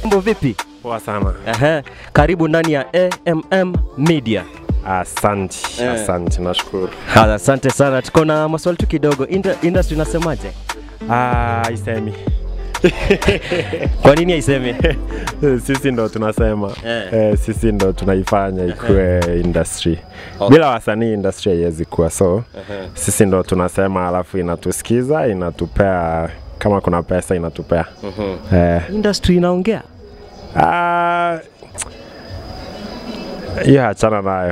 Mambo vipi? Poa sana. Ehe, karibu ndani ya AMM Media. Asante, Eh. asante, nashukuru. Ha, Asante sana, tuko na maswali tu kidogo. Inda, industry inasemaje? Ah, isemi. Kwa nini haisemi? sisi ndo tunasema Eh. eh, sisi ndo tunaifanya ikuwe industry. Okay. Bila wasanii industry haiwezi kuwa, so sisi ndo tunasema, alafu inatusikiza, inatupea kama kuna pesa inatupea. Eh, Industry inaongea. ah, hiyo achana nayo.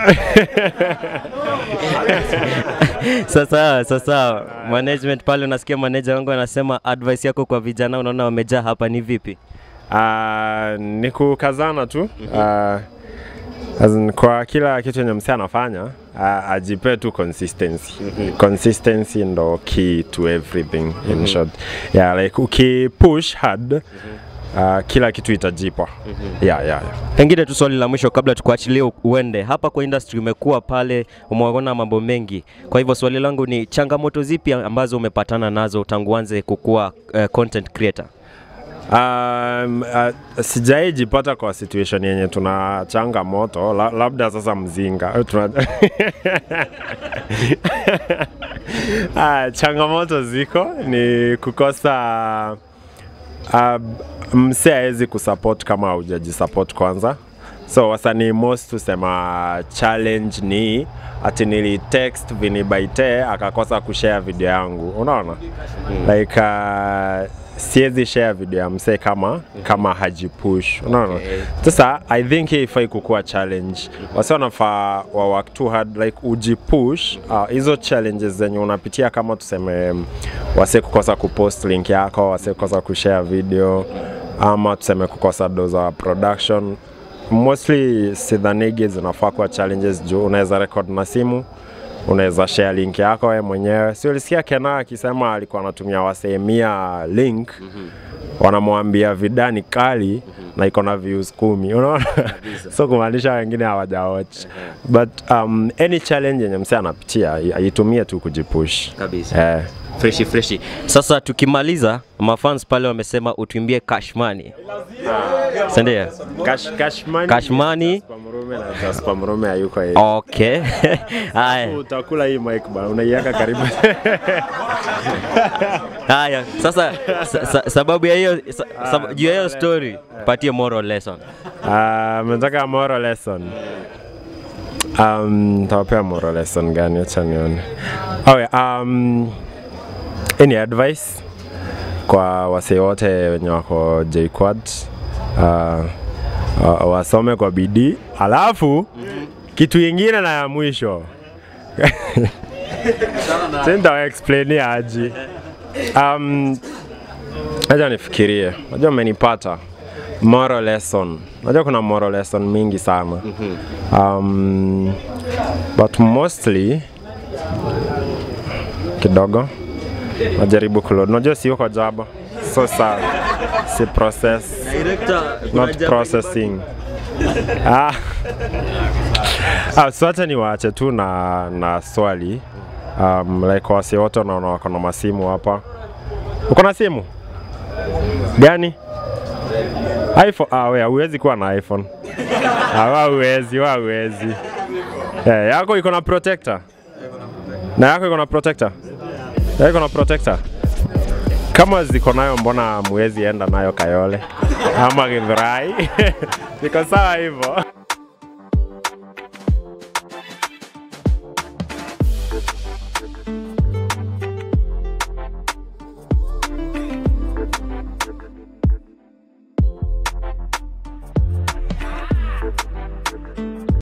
Sasa sasa management pale, unasikia manager wangu anasema advice yako kwa vijana, unaona wamejaa hapa ni vipi? Uh, ni kukazana tu uh, as in, kwa kila kitu yenye msee anafanya uh, ajipe tu consistency consistency ndo key to everything in short yeah, like ukipush hard uh, kila kitu itajipa yeah, yeah, yeah. Pengine tu swali la mwisho kabla tukuachilie u- uende. Hapa kwa industry umekuwa pale, umeona mambo mengi. Kwa hivyo swali langu ni changamoto zipi ambazo umepatana nazo tangu uanze kukuwa uh, content creator? Um, uh, sijai jipata kwa situation yenye tuna changamoto la, labda sasa mzinga Eh, tuna... ah, changamoto ziko ni kukosa uh, mse awezi kusupport kama haujajisupport kwanza so wasanii most tusema challenge ni ati nili text vinibaite akakosa kushare video yangu unaona like uh, siwezi share video ya msee kama kama hajipush unaona Okay. sasa i think hii ifai kukuwa challenge wasi wanafaa wa work too hard like ujipush uh, hizo challenges zenye unapitia kama tuseme um, wase kukosa kupost link yako wase kukosa kushare video ama tuseme kukosa do za production mostly sidhanigi zinafaa kuwa challenges juu unaweza record na simu unaweza share link yako wewe mwenyewe si ulisikia kena akisema alikuwa anatumia wasemia link wanamwambia vida ni kali na iko na views kumi unaona so kumaanisha wengine hawajawatch but um, any challenge yenye msee anapitia ai- aitumie tu kujipush Kabisa. eh. Freshi freshi. Sasa tukimaliza, mafans pale wamesema utuimbie cash money. Si ndio? Cash, cash money, Cash money. Jasper Mrume na Jasper Mrume hayuko hivi. Okay. Haya. Utakula hii mic bana, unaiweka karibu. Haya. Sasa sa, sa, sababu ya hiyo sa, sab, juu ya hiyo story, patie moral lesson. Ah, Mnataka moral lesson. Um, tawapea moral lesson gani? Acha nione. Oh, yeah, um, any advice kwa wasee wote wenye wako JQuad uh, wa- wasome kwa bidii, alafu kitu ingine na ya mwisho sintawaexplainia aji um, acha nifikirie, najua umenipata moral lesson. Najua kuna moral lesson mingi sana um, but mostly kidogo najaribu kuload. Unajua si uko jaba, so sa si process not processing. ah. ah, so acha niwaache tu na, na swali um, like wasi wote wanaona wako na masimu hapa. Uko na simu gani? iPhone. Ah, wewe huwezi kuwa na iPhone. Ah, wewe huwezi, wewe huwezi. Eh, yako iko na protector. Na yako iko na protector. Yako iko na protector. Kama ziko nayo mbona muwezi enda nayo Kayole ama Githurai? Niko sawa hivyo.